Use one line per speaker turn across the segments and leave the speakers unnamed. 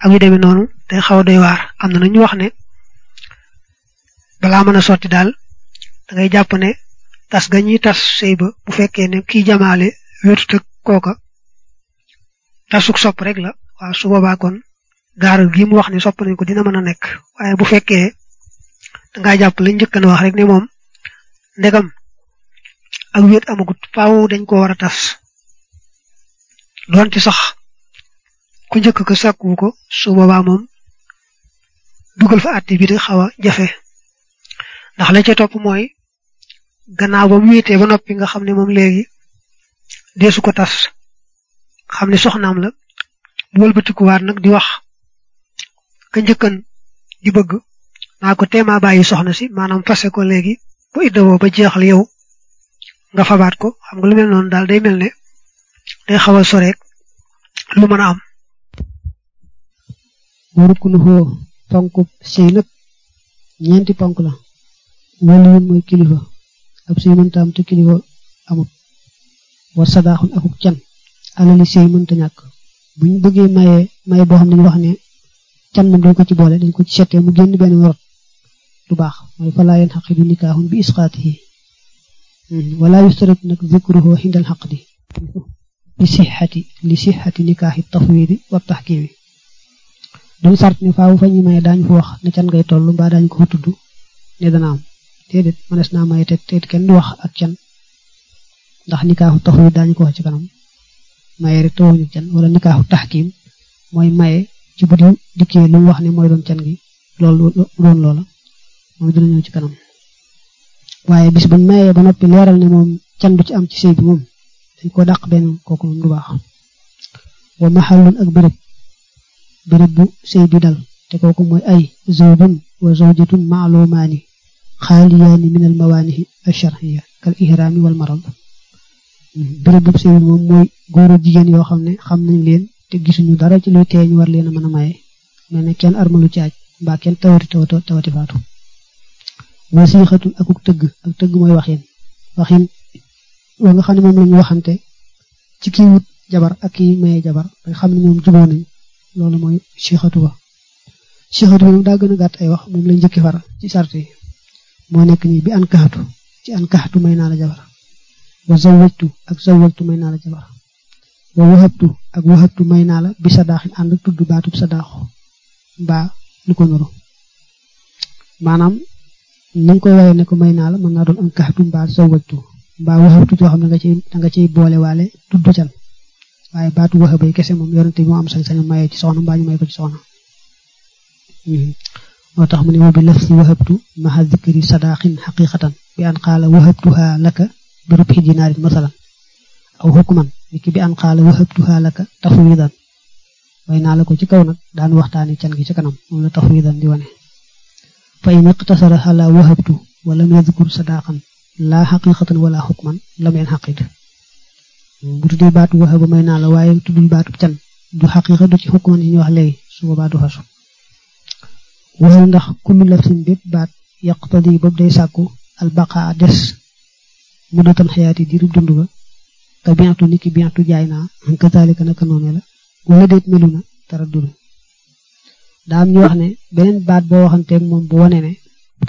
ak yu demee noonu day xaw a doy waar am na ñu wax ne balaa mën a sotti daal da ngay jàpp ne tas ga ñuy tas sëy ba bu fekkee ne kii jamaale wéetut ak kooka tasuk sopp rek la waaw su boobaa kon gaaral gi mu wax ne sopp nañ ko dina mën a nekk waaye bu fekkee da ngaa jàpp lañ njëkk a wax rek ne moom ndegam ak wéet amagut faaw dañ ko war a tas doonte sax ku njëkk ko sàkkuwu ko su boobaa moom dugal fa àtte bi di xaw a jafe ndax la ca topp mooy gannaaw ba mu wéetee ba noppi nga xam ne moom léegi deesu ko tas xam ne soxnaam la bu wëlbatikuwaat nag di wax ka njëkkan di bëgg naa ko teemaa bàyyi soxna si maanaam fase ko léegi bu iddawoo ba jeexal yow nga fabaat ko xam nga lu mel noonu daal day mel ne day xaw a soreek lu mën a am
warukunu xoo ponk sëy nag ñeenti ponk la wali yun mooy kilifa ab sëy mënta am te kilifa amut war sadaaxun akuk can alali sëy mënta ñàkk bu ñu bëggee maye maye boo xam ne ñu wax ne can moom dañ ko ci boole dañ ko ci settee mu génn benn rot du baax mooy falaa yeen xaqidu nikaaxun bi isqaatihi wala yustarat nag zikruhu xindal xaqdi li sixati li sixati nikaaxi tafwidi wa taxkimi duñ sart ne faaw fa ñu maye daañu fa wax ne can ngay toll mbaa daañu ko fa tudd ne dana am déedéet mënees naa maye te te kenn du wax ak can ndax nikaaxu tafwid daañu ko wax ci kanam maye rek tawuñu can wala nikaaxu taxkim mooy maye ci bu di dikkee lu mu wax ne mooy doon can gi loolu doon loola moom dina ñëw ci kanam waaye bis buñ mayee ba noppi leeral ne moom can du ci am ci sëy bi moom dañ ko dàq benn kooku moom du baax wa maxallun ak béréb béréb bu sëy bi dal te kooku mooy ay zawjun wa zawjatun maalumaani xaaliyaani min al mawaanihi alcharxiya kal ihraami wal marad béréb bu sëy bi moom mooy góor ak jigéen yoo xam ne xam nañ leen te gisuñu dara ci luy tee ñu war leen a mën a maye mel ne kenn armalu ci aj mbaa kenn tawati tawati tawati faatu wasiixatun akuk tëgg ak tëgg mooy waxin waxin wa nga xam ne moom la ñu waxante ci kii wut jabar ak kii maye jabar nga xam ne moom juboo nañ loolu mooy siixatu ba siixatu bi nag daa gën a gàtt ay wax moom lañ njëkki far ci sart yi moo nekk nii bi an kaxatu ci an kaxatu may naa la jabar wa zawajtu ak zawajtu may naa la jabar wa wahabtu ak wahabtu may naa la bi sadaaxin ànd tudd baatub sadaaxu mbaa lu ko nuru maanaam ni nga koy waxee ne ko may naa la mën naa doon an kaxatu mbaa zawajtu mbaa wahabtu joo xam ne nga ciy da nga ciy boole waale tudd can waaye baatu waxa bay kese moom yorante bi moo am sañ-sañu maye ci soxna mbaa ñu may ko ci soxna moo tax mu ne wa bi lafsi wahabtu maha zikri sadaqin xaqiqatan bi an qaala wahabtuha laka bi rubxi dinaarin masalan aw hukman niki bi an qaala wahabtuha laka tafwidan way naa la ko ci kaw nag daan waxtaane can gi ci kanam moom la tafwidan di wane fa in iqtasara ala wahabtu wa lam yadkur sadaqan laa xaqiqatan wala hukman lam yan xaqid bu tuddee baatu waxe ba may naa la waaye tuddul baatu can du xaqiqa du ci xukman yi ñu wax léegi su boobaa du xasu waxal ndax kullu lafsin bépp baat yaqtadi boobu day sàkku albaqa des mu dootan xayaati diirub dund ba ka bientu ni ki bientu jaay naa kazalika naka noone la wala déet melu na tara dund daa am ñu wax ne beneen baat boo waxanteeg moom bu wane ne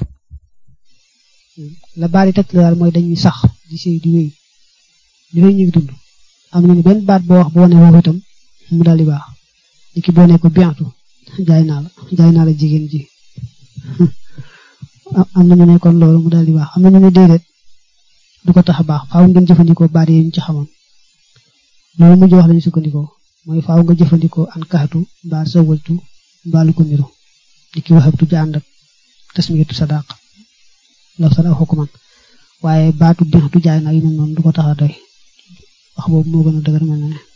la baat yi teg la daal mooy dañuy sax di sëy di wéy di wéy ñu ngi dund am na ne benn baat boo wax bu wane woowu itam mu daal di baax ni ki boo ne ko bientu jaay naa la jaay naa la jigéen ji am na ñu ne kon loolu mu daal di baax am na ñu ne déedéet du ko tax a baax faaw ngeen jëfandikoo baat yi ñu ci xamoon loolu mujj wax lañu sukkandikoo mooy faaw nga jëfandikoo an kaxatu mbaa sawaltu mbaa lu ko niru di ki waxabtu ja ànd ak tasmiyatu sadaq la sada xukuman waaye baatu bientu jaay naa yi mel noonu du ko tax a doy wax boobu moo gën a dëgër mel na ne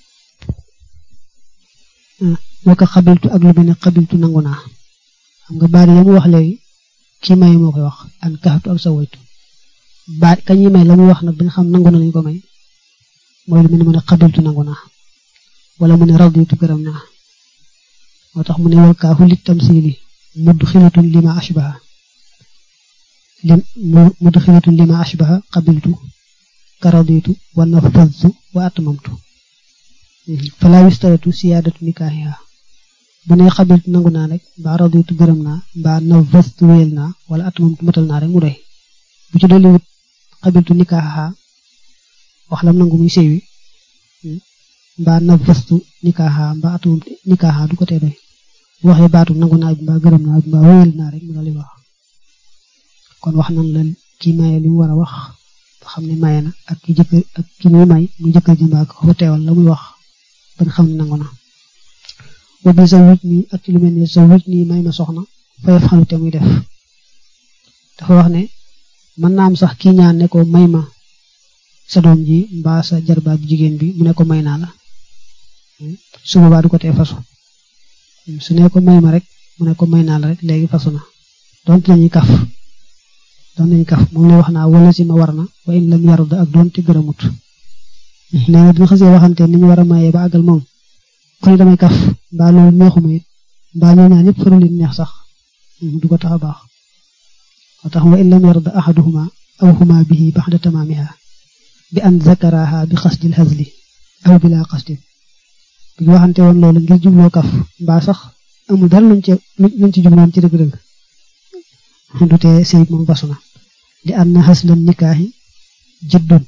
waka xabiltu ak lu mel ne xabiltu nangu naa xam nga baat ya mu wax léegi kii may moo koy wax an kaxatu ak sawaytu baat kañuy may la mu wax nag bi nga xam nangu na lañu ko may mooy lu mel ne mu ne xabiltu nangu naa wala mu ne raditu gërëm naa moo tax mu ne wal kaafu lit tamsili mudd xilatun lima ashbaha lim mudd xilatun lima ashbaha xabiltu ka raditu wa nafadtu wa atmamtu fala yustaratu siyaadatu nikaahiha bu ne xabiltu nangu naa rek mbaa raditu gërëm naa mbaa navastu wéyal naa wala atamamtu matal naa rek mu doy bu ci dolli wut xabiltu nikaaxa wax lam nangu muy sëy wi mbaa navastu nikaaxa mbaa atamamtu nikaaxa du ko tee doy bu waxee baatu nangu naa bi mbaa gërëm naa bi mbaa wéyal naa rek mu dal di wax kon wax nan la ki maye li mu war a wax ba xam ne maye na ak ki jëkkër ak ki muy may mu jëkkër ji mbaa ko fa teewal la muy wax ba nga xam ne nangu na wa bi sa wit nii ak ci lu mel ni sa wit nii may ma soxna fayef xalu te muy def dafa wax ne mën naa am sax kii ñaan ne ko may ma sa doom ji mbaa sa jarbaat jigéen bi mu ne ko may naa la su boobaa du ko tee fasu su ne ko may ma rek mu ne ko may naa la rek léegi fasu na donte lañuy kaf doon nañu kaf moom lay wax naa wala si ma war na wa in lam yarda ak doon te gërëmut nee na dina xasee waxante ni ñu war a mayee ba àggal moom ku ne damay kaf mbaa loolu neexuma it mbaa ñoo ñaan ñëpp faru leen neex sax du ko tax a baax moo tax wa in lam yarda ahaduhuma aw huma bihi baxda tamaamiha bi an zakaraha bi xasdil hazli aw bila xasdin bu ñu waxante woon loolu ngir jubloo kaf mbaa sax amul dara luñ ci luñ ci jubloon ci dëgg-dëgg du tee sëy moom basu na li an na xaslan nikaaxi jiddun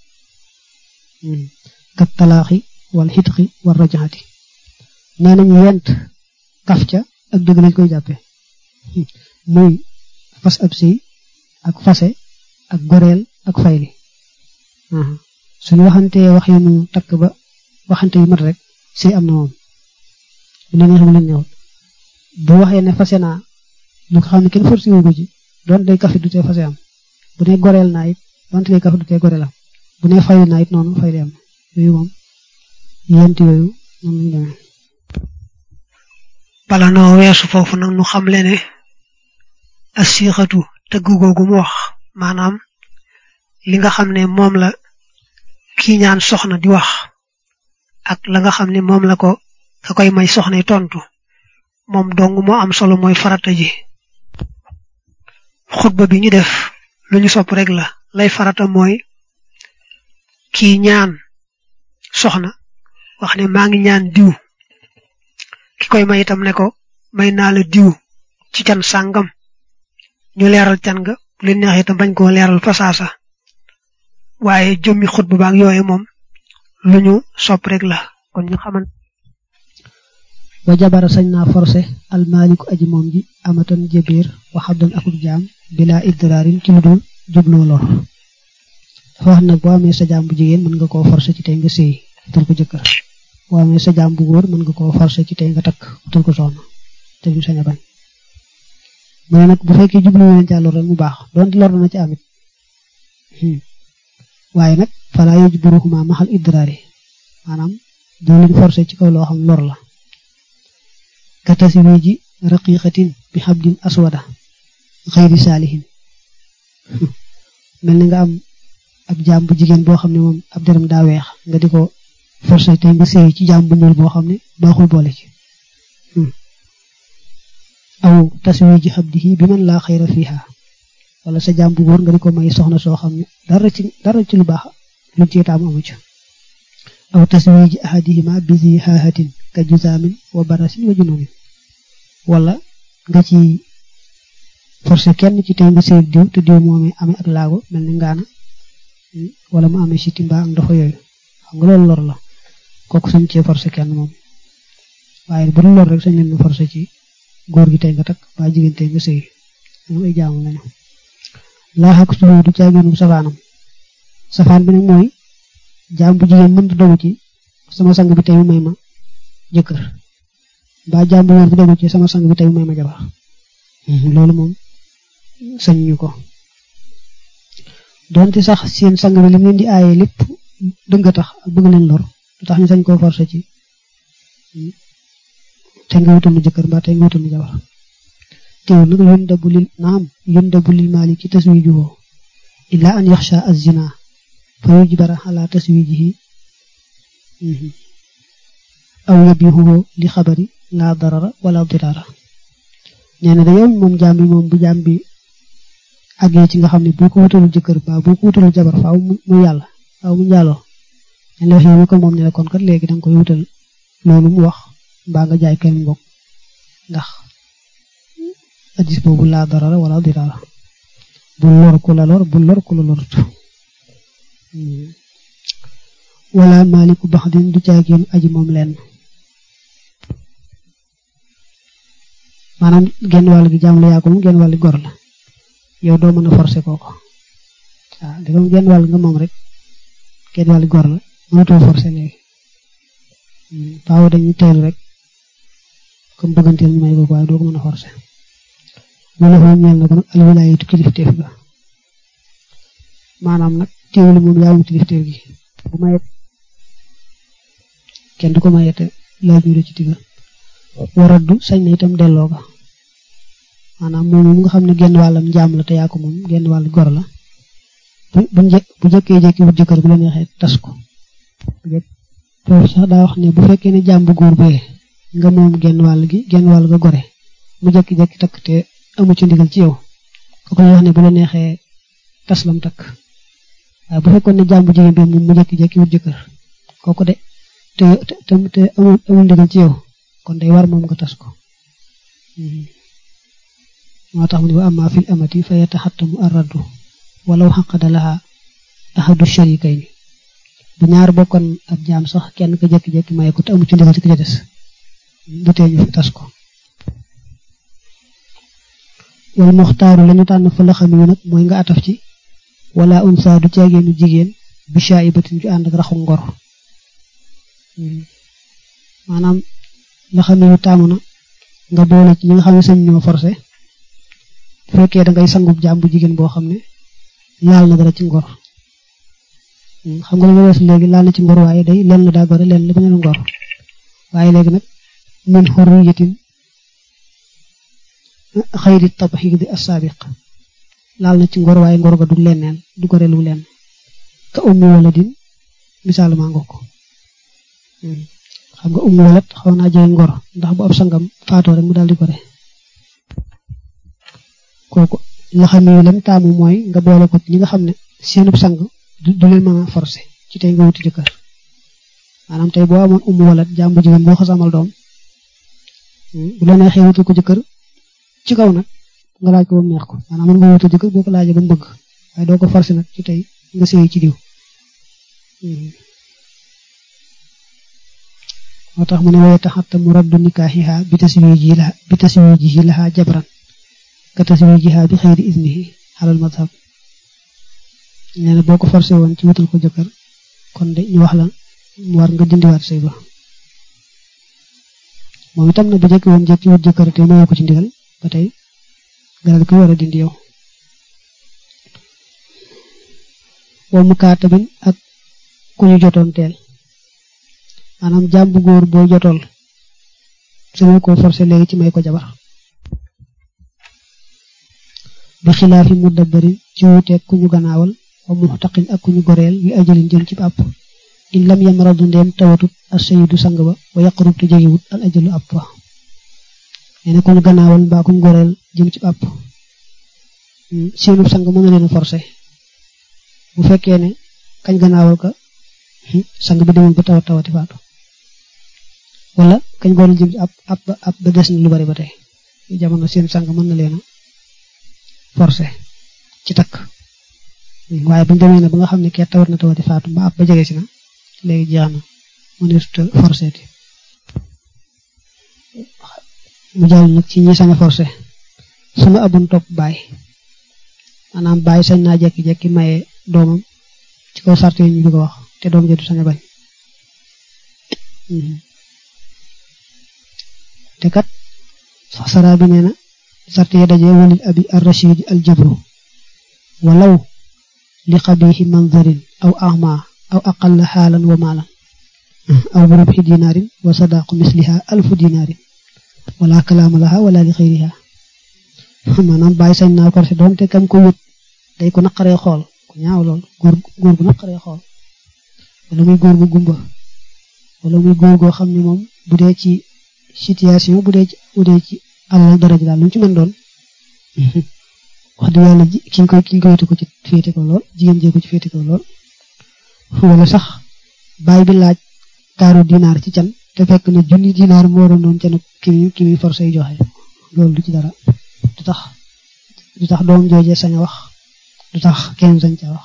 kat talaaxi wal xitqi war rajaxati nee nañu yent kaf ca ak dëgg lañ koy jàppe muy fas ab sëy ak fase ak goreel ak fayli suñu waxantee wax yu nu takk ba waxante yu mat rek sëy am na moom bu leen xam leen neexut bu waxee ne fase naa lu ko xam ne kenn forcé wu ko ci doon day kafi du tee fase am bu ne goreel naa it donte day kafi du tee goreel am bu ne fayli naa it noonu fayli am yooyu moom yent yooyu moom lañ demee
bala noo weesu foofu nag nu xam le ne asixatu tëgg googu mu wax maanaam li nga xam ne moom la kii ñaan soxna di wax ak la nga xam ne moom la ko ka koy may soxna tontu moom dong moo am solo mooy farata ji xutba bi ñu def lu ñu sopp rek la lay farata mooy kii ñaan soxna wax ne maa ngi ñaan diw ki koy may itam ne ko may naa la diw ci can sàngam ñu leeral can ga bu leen neexee itam bañ koo leeral fasaasa waaye jëmmi xutba baak yooye moom lu ñu sopp rek la kon ñu xaman
wa jabara sañ naa forcé almaaliku aji moom ji amatan jëbeer wa xabdan akuk jaam bila idraarin ci lu dul jubloo lor dafa wax nag boo amee sa jaam bu jigéen mën nga koo forcé ci tey nga séy utal ko jëkkër boo amee sa jaam bu góor mën nga koo forcé ci tey nga takk utal ko soxna te ñu sañ a bañ mu ne nag bu fekkee jublu leen ca lor rek mu baax doonte lor na ci amit waaye nag falaa yajburuhuma maxal idraari maanaam doo leen forcé ci kaw loo xam lor la ka taswiji raqiqatin bi xabdin aswada xayri saalihin mel ni nga am ab jaam bu jigéen boo xam ne moom ab deram daa weex nga di ko forcé tey nga séy ci jaam bu ñuul boo xam ne baaxul boole ci aw taswiji xabdihi bi man laa xayra fiha wala sa jaam bu góor nga di ko may soxna soo xam ne dara ci dara ci lu baax lu ci taamu amu ci aw taswiji ahadihima bi zi haahatin ka juzaamin wa barasin wa junuunin wala nga ci forcé kenn ci tey nga séy diw te diw moomee amee ak laago mel ni ngaana wala mu amee siti mbaa ak ndox yooyu xam nga loolu lor la kooku sañ cee forcé kenn moom waaye bu dul lor rek sañ leen forcé ci góor gi tey nga takk ba jigéen tey nga sëy moom ay jaamu lañu laa xaq suñu du caagéenum safaanam safaan bi nag mooy jaam bu jigéen mënta dogu ci sama sang bi tey mu may ma jëkkër mbaa jaam bu góor bi dogu ci sama sang bi tey mu may ma jabar loolu moom sañ ñu ko donte sax seen sang bi lim leen di aaye lépp dëgg tax ak bëgg leen lor lu tax ñu sañ koo forcé ci te nga wutal mu jëkkër mbaa te nga wutal mu jabar teewul nag yun dabu lil naam yun dabu lil maali ci taswijuhu illa an yaxsha az-zina fa yujbara ala taswijihi aw yabihuhu li xabari la darara wala dirara nee na dayow moom jaam bi moom bu jaam bi àggee ci nga xam ne boo ko wutalul jëkkër ba boo ko wutalul jabar faaw mu yàlla faaw mu njaaloo dañ la wax yow ko moom ne la kon kat léegi danga koy wutal loolu mu wax mbaa nga jaay kenn mbokk ndax addis boobu laa darara wala dirara bu lor ku la lor bu lor ku la lorut wala maaliku bax din du caagéen aji moom lenn maanaam genn wàll gi jaam la yaa ko moom genn wàll gi gor la yow doo mën a forcer kooko waaw di comme genn wàll nga moom rek genn wàll gor la mënatoo forcer léegi faaw dañuy teelu rek comme bëgganteel ñu may ko waaye doo ko mën a forcer wala xool ñeel na ko nag alwilaayatu kilifteef ga maanaam nag teewul moom yaa wuti kilifteef gi bu mayet kenn du ko mayete laaj ñu ci digga waraddu sañ na itam delloo ga maanaam moom mu nga xam ne genn wàllam njaam la te yaa ko moom genn wàll gor la bu bu bu jëkkee jekki wut jëkkër bu la neexee tas ko foofu sax daa wax ne bu fekkee ne jaam bu góor bee nga moom genn wàll gi genn wàll ga gore mu jekki-jekki takk te amu ci ndigal ci yow kooku wax ne bu la neexee tas lam takk waaye bu fekkoon ne jaam bu jigéen bi moom mu jekki-jekki wut jëkkër kooku de te te te amul amul ndigal ci yow kon day war moom nga tas ko moo tax mu ne wa amma fil amati fa yataxattamu arraddu walaw xaqada laha ahadu sharikayni bu ñaar bokkoon ab jaam sax kenn ka jékki-jékki maye ko te amu ci ndigal ci ka ca des bu tee ñu fi tas ko wal muxtaaru lañu tànn fa la xam yu nag mooy nga ataf ci wala unsa du caageenu jigéen bi shaibatin ju ànd ak raxu ngor maanaam la xam yu taamu na nga boole ci ñi nga xam ne sañ ñoo forcé bu fekkee da ngay sangub jaam bu jigéen boo xam ne laal na dara ci ngor xam nga li nga weesu léegi laal na ci ngor waaye day lenn la daa gore lenn la bañ a ngor waaye léegi nag min xurriyatin xayri tabxiidi assaabiq laal na ci ngor waaye ngor ga du lenneen du gore lu lenn ka ummi waladin misaal maa nga ko xam nga ummi walad xaw naa jege ngor ndax bu ab sangam faatoo rek mu daal di gore kooku la xam ne lam taamu mooy nga boole ko ñi nga xam ne seenub sang du leen mën a forcé ci tey nga wuti jëkkër maanaam tey boo amoon ummu walat jàmbu jigéen boo xas amal doom bu la neexee wutul ko jëkkër ci kaw nag nga laaj ko ba mu neex ko maanaam mën nga wutul jëkkër boo ko laajee ba mu bëgg waaye doo ko forcé nag ci tey nga sëyi ci diw moo tax mu ne waye taxatta mu raddu nikaaxiha bi taswijihi laha bi taswijihi laha jabran ka taswijiha bi xëyri isnihi xalal madhab nee na boo ko forcé woon ci wutal ko jëkkër kon de ñu wax la mu war nga dindiwaat sëy ba moom itam na bu jëkki woon jëkki wut jëkkër te mayoo ko ci ndigal ba tey nga dal ko war a dindi yow wa mu kaatabin ak ku ñu jotoon teel maanaam jaam bu góor boo jotool suñu ko forcé léegi ci may ko jabar bi xilaafi mu dabbarin ci wuuteeg ku ñu gannaawal wa muxtaqin ak ku ñu goreel wi ajalin jël ci àpp in lam yamradu ndeem tawatut as sayidu sang ba wa yaqrub te jegewut al ajalu àpp wa nee na ku ñu gannaawal mbaa ku ñu goreel jëm ci àpp seenu sang mën na leen a forcé bu fekkee ne kañ gannaawal ka sang bi demoon ba tawat tawati faatu wala kañ goreel jëm ci àpp àpp ba àpp ba des na lu bari ba tey jamono seen sang mën na leen a forcé ci takk waaye bu ñu demee ne ba nga xam ne kee tawat na tawati faatu ba ab ba jege si na léegi jeex na mëneesut a forcé ti mu jàll nag ci ñi sañ a forcé suma abun topp baay maanaam baay sañ naa jekki-jekki maye doomam ci kaw sart yi ñu di ko wax te doom jëdu sañ a bañ te kat saraa bi nee na sart yi daje walil abi ar rashid al jabru walaw li xabiixi manzarin aw ahma aw aqalla xaalan wa maalan aw bi rubxi dinaarin wa sadaqu misliha alfu dinaarin wala kalaama laha wala li xayriha maanaam bàyyi sañ naa korse doom te kam ko wut day ko naqaree xool ku ñaaw lool góor góor gu naqaree xool wala muy góor gu gumba wala muy góor goo xam ne moom bu dee ci situation bu dee ci bu dee ci alal dara ji daal lu mu ci mën doon wax dëgg yàlla ji ki koy ki koy ko ci féete ko lool jigéen jee ko ci féete ko lool wala sax baay bi laaj taaru dinaar ci can te fekk ne junni dinaar moo waroon doon ca nag ki muy ki muy forcé joxe loolu du ci dara du tax du tax doom jooje sañ a wax du tax kenn sañ ca wax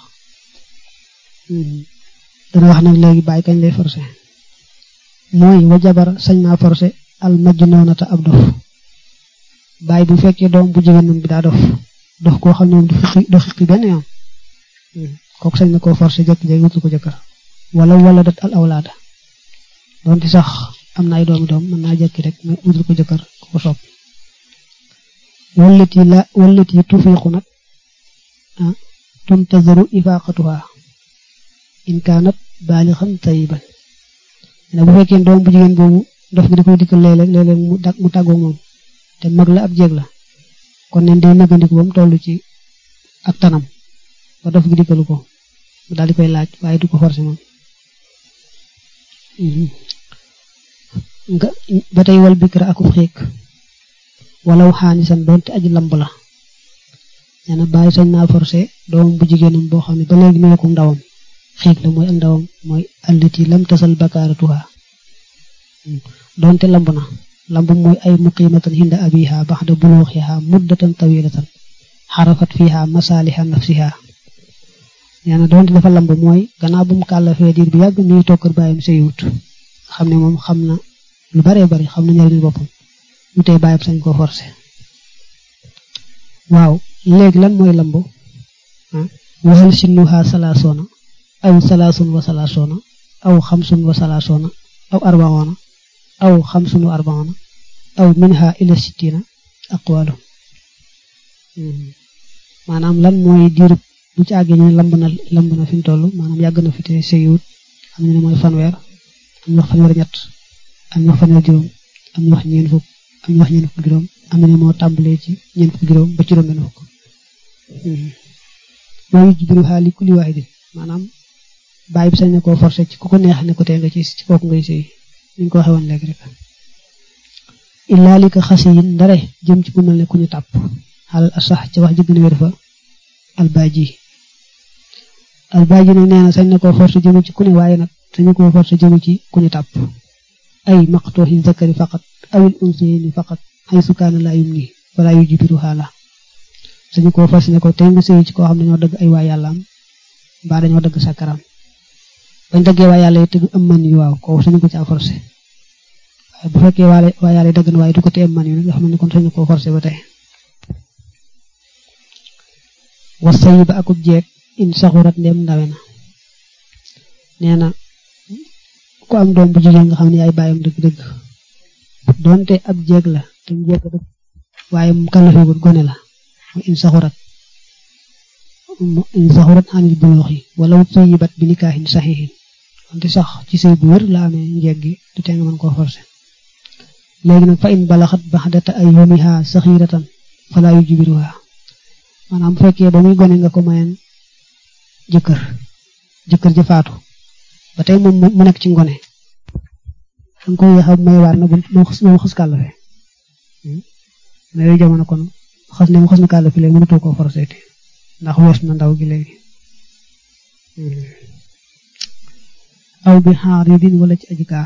dana wax nag léegi bàyyi kañ lay forcé mooy wa jabar sañ naa forcé al majnuunata ab dof bàyyi bu fekkee doom bu jigéenam bi daa dof dof koo xam ne moom du xiqi du xiqi benn yoon kooku sañ na koo forcé jékki-jékki wutul ko jëkkër wala wala dat al awlaada doonte sax am na ay doomi doom mën naa jekki rek mais wutul ko jëkkër ku ko sopp wallati la wallati tufiqu nag ah tuntazaru ifaqatuha in kaanat baalixan tayiban ne bu fekkee doom bu jigéen boobu dof gi da koy dikkal léeg-léeg léeg-léeg mu dag mu tàggoo moom te mag la ab jéeg la kon neen day nëggandiku ba mu toll ci ak tanam ba dof gi dikkalu ko mu daal di koy laaj waaye du ko forcé moom nga ba tey wal bikra akub xiik walaw xaanisan doonte aji lamb la nee na bàyyi sañ naa forcé doomam bu jigéenam boo xam ne ba léegi mee ko ndawam xiik la mooy ak ndawam mooy allati lam tasal bakaaratuha doonte lamb na lamb mooy ay muqimatan hinda abiha baxda buluuxiha muddatan tawilatan xarafat fiha masaliha nafsiha nee na doonte dafa lamb mooy gannaaw bu mu kàllafee diir bi yàgg mi ngi toog kër bàyyam sëyiwut xam ne moom xam na lu baree bari xam na njëriñu boppam mu tey bàyyam sañ koo forcé waaw léegi lan mooy lamb waxal sinnuha salaasoona aw salaasun wa salaasoona aw xamsun wa salaasoona aw arbaoona aw xamsun wa arbaoona aw minha ila sittina aqwalu maanaam lan mooy diirub bu ci àggee ñu lamb na lamb na fi mu toll maanaam yàgg na fi te sëyiwut am ñu ne mooy fanweer am ñu wax fanweer ñett am ñu wax fanweer juróom am ñu wax ñeen fukk am ñu wax ñeen fukk juróom am ñu ne moo tàmbalee ci ñeen fukk juróom ba juróom benn fukk mooy jibiru xaali kulli waahidin maanaam bàyyi bi sañ na koo forcé ci ku ko neex ne ko tee nga ci ci kooku ngay sëy ni ñu ko waxee woon léegi rek illaa li ko xasi yin ndare jëm ci ku mel ne ku ñu tàpp xalal asax ci wax ji gën a wér fa albaaji albaaji nag nee na sañ na koo forcé jëme ci ku ne waaye nag sañu koo forcé jëme ci ku ñu tàpp ay maqtooxi zakari faqat awil unsayni faqat ay sukaana laa yum nii wala yu jibiru xaala sañu koo forcé ne ko tey nga sëy ci koo xam ne dañoo dëgg ay waa yàllaam mbaa dañoo dëgg sàkkaram bañ dëggee waa yàlla yi tëgg am man yu waaw koo sañu ko caa forcé waaye bu fekkee waa waa yàlla yi dëgg na waaye du ko tee am man yu nag nga xam ne kon sañu koo forcé ba tey wasayi ba akub jeeg in saxurat ndem ndawe na nee na ku am doom bu jigéen nga xam ne yaay bàyyam dëgg-dëgg donte ab jeeg la te mu jeeg dëgg waaye mu kalafeegul gone la mu in saxurat in saxurat anil bulux yi wala tuyibat bi nikaahin saxiixin wante sax ci sëy bu wér la amee njeeg gi du tee nga mën koo forcé léegi nag fa in balaxat baxdata ay yumiha saxiratan fala yu jibiruha maanaam bu fekkee ba muy gone nga ko mayen jëkkër jëkkër ja faatu ba tey moom mu nekk ci ngone danga ko yéex a may waar na moom xas kàllafe na yooyu jamono kon xas ne mu xas na kàllafe léegi mënatoo koo forcé te ndax wees na ndaw gi léegi aw bi xaar yi din wala ci aji gaar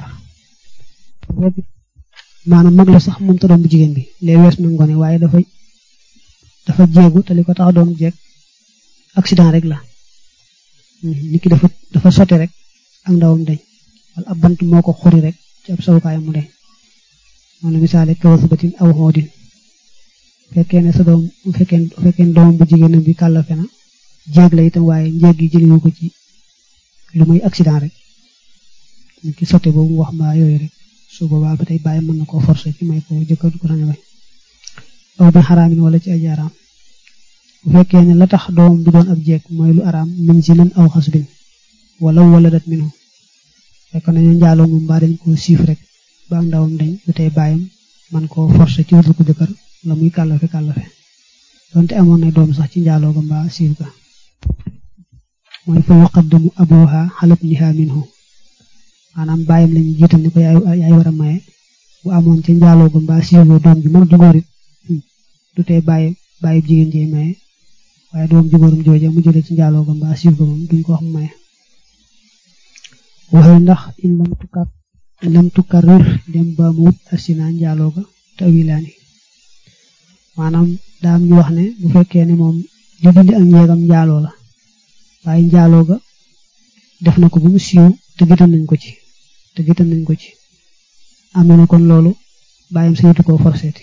maanaam mag la sax moom ta doom bu jigéen bi léegi wees na ngone waaye dafa dafa jéegu te li ko tax doon jeeg accident rek la nit ki dafa dafa sotti rek ak ndawam deñ wala ab bant moo ko xuri rek ci ab sawukaayam mu deñ moom la misaale kawasubatin aw xoodin fekkee ne sa doom bu fekkee bu fekkee doomam bu jigéenam bi kàllafe na jéeg la itam waaye njéeg gi jëliwu ko ci lu muy accident rek nit ki sotti boobu mu wax mbaa yooyu rek su boobaa ba tey bàyyi mën na koo forcé ci may ko jëkkër du ko sañ a bañ aw bi xaraamin wala ci ay araam bu fekkee ne la tax doom bi doon ab jeeg mooy lu araam min zinan aw xasbin wala wala dat minu fekk nañu njaaloo moom mbaa dañ ko siif rek ba ndawam dañ du tey bàyyam man koo forcé ci wutul ko jëkkër la muy kàllafe kàllafe donte amoon na doom sax ci njaaloo ga mbaa siif ga mooy fa yuqaddamu abuha xalab niha minhu maanaam bàyyam lañu jiital ni ko yaay yaay war a maye bu amoon ca njaaloo ga mbaa siif ga doom ji mag ju góor it du tee bàyyi bàyyi jigéen jee maye waaye doom jugóorum jooja mu jëlee ci njaaloo ga mbaa siiw ga moom duñ ko wax mu maye waxee ndax in lam tukkaat lam tukarrir dem ba mu wut asina njaaloo ga tawilaani maanaam daam ñu wax ne bu fekkee ne moom li dindi ak njeegam njaaloo la waaye njaaloo ga def na ko bu mu siiw te gitan nañ ko ci te gitan nañ ko ci am na ne kon loolu bàyyam sañatu koo forseeti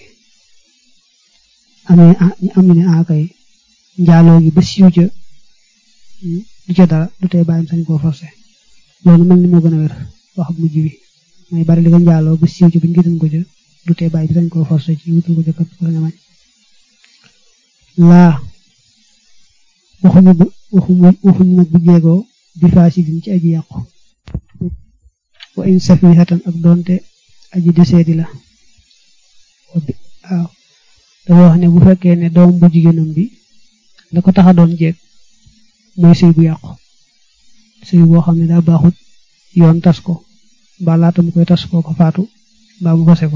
am ne am ne akay njaaloo gi ba siiw ca du ca dara du tee bàyyam sañ koo forcé loolu mel ni moo gën a wér wax bu mujj bi mooy bari li nga njaaloo ba siiw ca buñ gitan ko ca du tee bàyyi bi sañ koo forcé ci wutul ko ca kat ko sañ a mañ laa waxuñu bu waxuñu waxuñu nag bu jeegoo bi faasidin ci aji yàqu wa in safihatan ak doonte aji deseedi la waaw dafa wax ne bu fekkee ne doom bu jigéenam bi la ko tax a doon jeeg mooy sëy bu yàqu sëy boo xam ne daa baaxut yoon tas ko mbaa laata mu koy tas koo ko faatu mbaa mu fase ko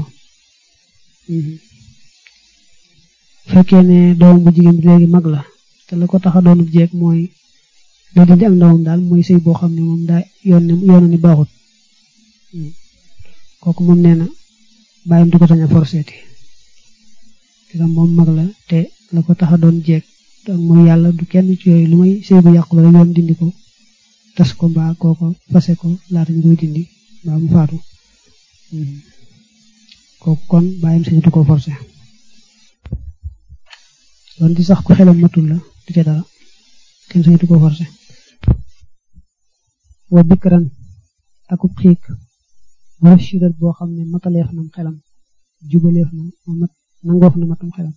fekkee ne doom bu jigéen bi léegi mag la te la ko tax a doon jeeg mooy la dindi ak ndawam daal mooy sëy boo xam ne moom daa yoon ne yoon ni baaxut kooku moom nee na bàyyam du ko sañ a forseeti te moom mag la te la ko tax a doon jeeg ak mooy yàlla du kenn ci yooyu lu may sëy bu yàqu la rek yoon dindi ko tas ko mbaa kooko fase ko laata ñu koy dindi mbaa mu faatu kooku kon bàyyam sañatu ko forcé doon di sax ku xelam matul la du ca dara kenn sañatu ko forcé wa bikran akub xiik rashidat boo xam ne mataleef nam xelam jubaleef na mat nangoof na matum xelam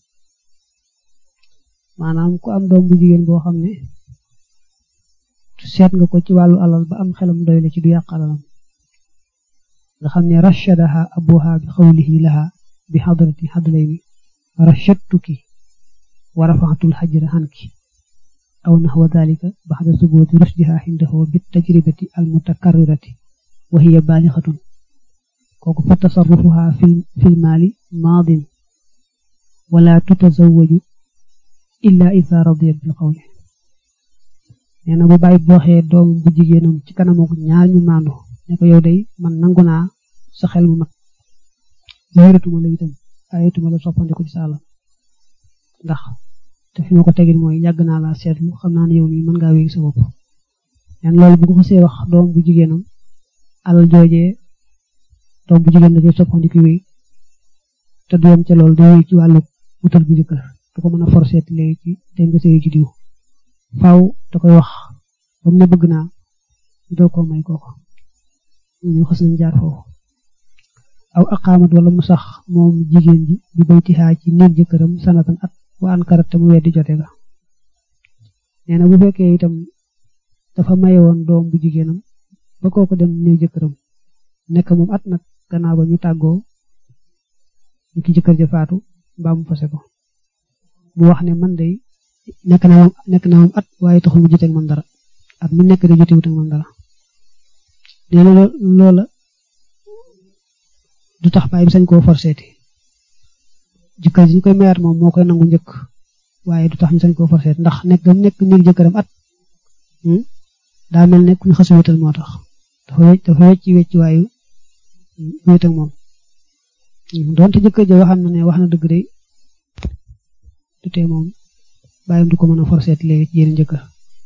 maanaam ku am doom bu jigéen boo xam ne seet nga ko ci wàllu alal ba am xelam doy la ci du yàq alalam nga xam ne rashadaha abuha bi xawlihi laha bi xadrati xadlayni rashadtuki wa rafaxatul xajra xanki aw naxwa dalika baxda subuti rusdiha xindahu bi tajribati almutakarrirati wa hiya baalixatun kooku fa tasarrufuha fil maali maadin wala tutazawaju illa ida radiyat bil qawli nee na bu bàyyi bu waxee doom bu jigéenam ci kanamu ñaar ñu maandu ne ko yow day man nangu naa sa xel mu mat wéeratuma la itam ayatuma la soppandiku ci saala ndax te fi ma ko tegin mooy yàgg naa la seetlu xam naa ne yow nii mën ngaa wéegi sa bopp nen loolu bu ko xasee wax doom bu jigéenam alal joojee doom bu jigéen dajee soppandiku wéy te du yem ca loolu day wéy ci wàllu wutal bi jëkkër du ko mën a forcé léegi ci te nga sëy ci diw faaw da koy wax ba mu ne bëgg naa doo ko may kooko ñu xas nañ jaar foofu aw aqaamat wala mu sax moom jigéen ji bi baytihaa ci néeg jëkkëram sanatan at wa ankarat te mu weddi jote ga nee na bu fekkee itam dafa maye woon doom bu jigéenam ba kooko dem néeg jëkkëram nekk moom at nag gannaaw ba ñu tàggoo ñu ki jëkkër ja faatu mbaa mu fase ko mu wax ne man day nekk na moom nekk na moom at waaye taxul mu joteeg man dara at mi nekk de jotewut ak man dara nee na loola du tax bàyyi bi sañ koo forseeti jëkkër ji ñu koy mayaat moom moo koy nangu njëkk waaye du tax ñu sañ koo forseeti ndax nekk gam nekk néeg jëkkëram at daa mel ne ku ñu xas wéetal moo tax dafa wecc dafa wecc wecc waayu wéet ak moom doonte jëkkër ja waxam na ne wax na dëgg de du tee moom bàyyam du ko mën a forseeti léegi ci yéen jëkkër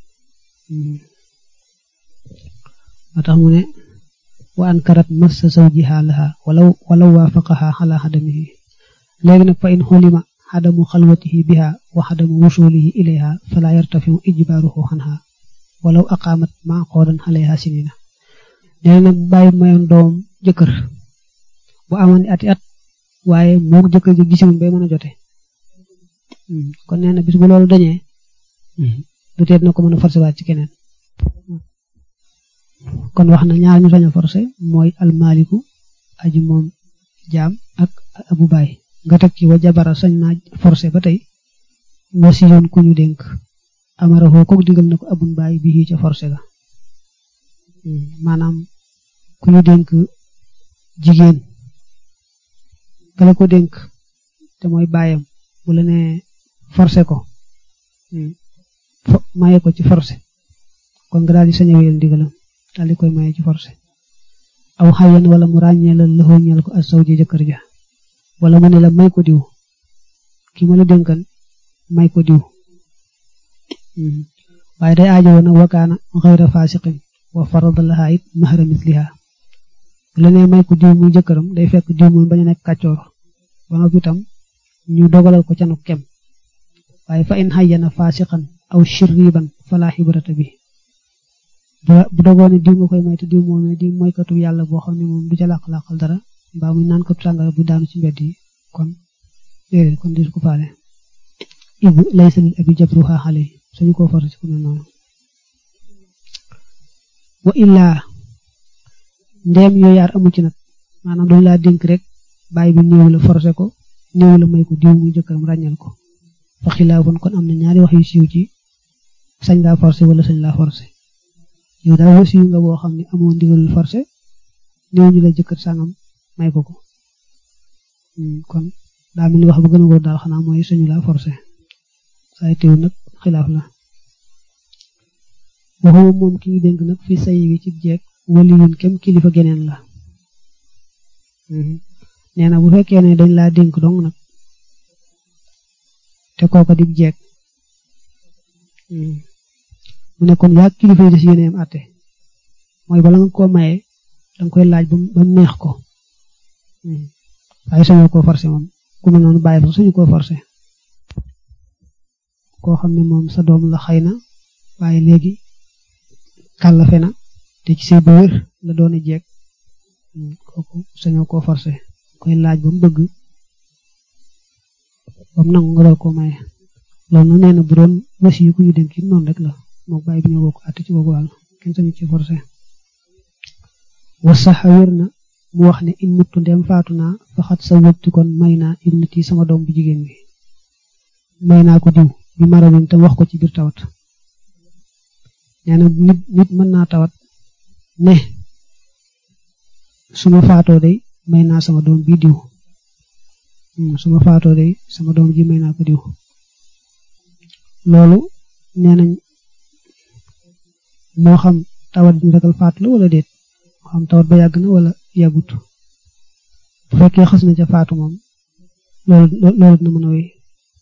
moo tax mu ne wa ankarat massa zawjiha laha walaw walaw waafaqaha ala xadamihi léegi nag fa in xulima xadamu xalwatihi biha wa xadamu wusulihi ilayha fala yartafiu ijbaaruhu xanha walaw aqaamat ma qoodan alayha sinina nee nag bàyyi mayoon doom jëkkër bu amoon ati at waaye moo jëkkër ji gisiwuñ bay mën a jote kon nee na bis bu loolu dañee du teet na ko mën a forcé waat ci keneen kon wax na ñaar ñu sañ a forcé mooy almaliku aji moom jaam ak abu baay nga teg ci wa jabara sañ naa forcé ba tey wasiyoon ku ñu dénk amarahoo kook digal na ko abun baay bi ca forcé ga maanaam ku ñu dénk jigéen kala ko dénk te mooy baayam bu la ne forcé ko maye ko ci forcé kon nga daal di sañ a wéyal ndigalam daal di koy maye ci forcé aw xayan wala mu ràññee la lëxoo ñeel ko as saw ji jëkkër ja wala mu ne la may ko diw ki ma la dénkan may ko diw waaye day aajo woon wakaana xayra fasiqin wa farada laha it mahra misliha bu la nee may ko diw muy jëkkëram day fekk diw moom bañ a nekk kàccoor ba noppi itam ñu dogalal ko canu kem waaye fa in xayyana fasiqan aw shirriban fala xibrata bi bu dogoo ne diw nga koy may te diw moomee di moykatu yàlla boo xam ne moom du ca làq-làqal dara mbaa muy naan ko sàngara bu daanu ci mbedd yi kon déedéet kon dis ko faale ibu laysa lil abi jabruha xale suñu ko forcé ci ku mel noonu wa illaa ndeem yooyu yaar amu ci nag maanaam dañu laa dénk rek bàyyi bi néew la forcé ko néew la may ko diw muy jëkkëram ràññal ko fa xilaafun kon am na ñaari wax yu siiw ci sañ laa forcé wala sañ laa forcé yow daal wasiyu nga boo xam ne amoo ndigalul forcé néew ñu la jëkkër sàngam may ko ko kon daa mel ni wax ba gën a wóor daal xanaa mooy sañu laa forcé saay teew nag xilaaf la waxuma moom ki ñu dénk nag fi say wi ci jeeg waliyun kem kilifa geneen la nee na bu fekkee ne dañ laa dénk dong nag te kooka di jeeg mu ne kon yaa kilifa yi des yéeneem àtte mooy bala nga koo maye danga koy laaj ba mu neex ko waaye sañoo koo forcé moom ku mel noonu bàyyi sax suñu koo forcé koo xam ne moom sa doom la xëy na waaye léegi kàllafe na te ci say bu wér la doon jeeg kooku sañoo koo forcé koy laaj ba mu bëgg ba mu nangu nga doon koo maye loolu nag nee na bu doon wasi yu ko ñu dénk it noonu rek la moo bàyyi bi ñëw bokk àtte ci boobu wàll kenn sañu ci forcé wasaxa wér na mu wax ne in muttu ndem faatu naa faxat sa wëttu kon may naa ibnati sama doom bu jigéen bi may naa ko diw bi maradin te wax ko ci biir tawat nee na nit nit mën naa tawat ne su ma faatoo day may naa sama doom bi diw su ma faatoo day sama doom ji may naa ko diw loolu nee nañ moo xam tawat bi ragal faatu la wala déet moo xam tawat ba yàgg na wala yàggut bu fekkee xas na ca faatu moom loolu loolu dina mën a wéy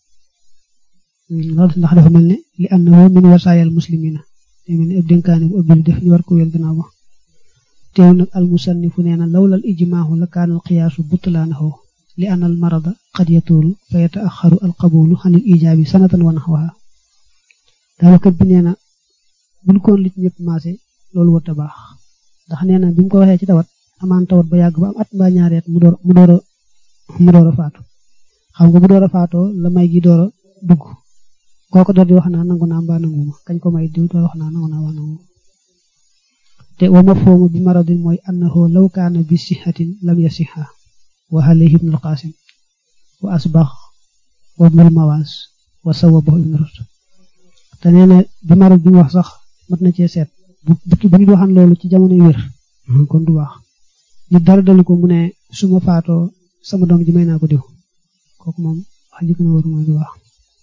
loolu ndax dafa mel ne li am na woo min wasaayal muslimina day mel ne ab dénkaane bu ëbbili def ñu war ko wél gannaaw ba teew nag al musannifu nee na lawlal ijmaahu la kaanal qiyaasu butlaanahu li anna al marada qad yatuulu fa yataaxaru al qabulu xanil ijaabi sanatan wa naxwaha daal kat bi nee na buñ koon lit ñëpp maase loolu warta baax ndax nee na bi mu ko waxee ci tawat amaan tawat ba yàgg ba am at mbaa ñaari at mu door mu door a mu door a faatu xam nga bu door a faatoo la may gi door a dugg kooku door di wax naa nangu naa mbaa nanguma kañ ko may diw door wax naa nangu naa mbaa nanguma te wa mafhumu bi maradin mooy annahu law kaana bi sihatin lam yasiha wa alayhi ibnul qasim wa asbax wa ibnul mawaas wa sawabahu ibnu rus te nee na bi marad bi mu wax sax mat na cee seet bu bu nit waxan loolu ci jamono yu wér kon du baax nit dara dalu ko mu ne su ma faatoo sama doom ji may naa ko diw kooku moom wax ji gën a wóor mooy du baax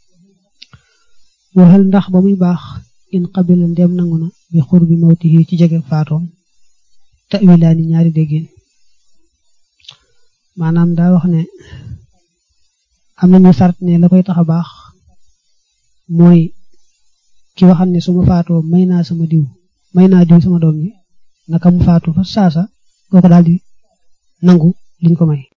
waxal ndax ba muy baax in qabila ndem nangu na bi xur bi mawtihi ci jege faatoom tawilaani ñaari déggéen maanaam daa wax ne am nañu sart ne la koy tax a baax mooy ki waxam ne su ma faatoo may naa sama diw may naa diw sama doom ji naka mu faatu fa saasa kooku daal di nangu liñ ko may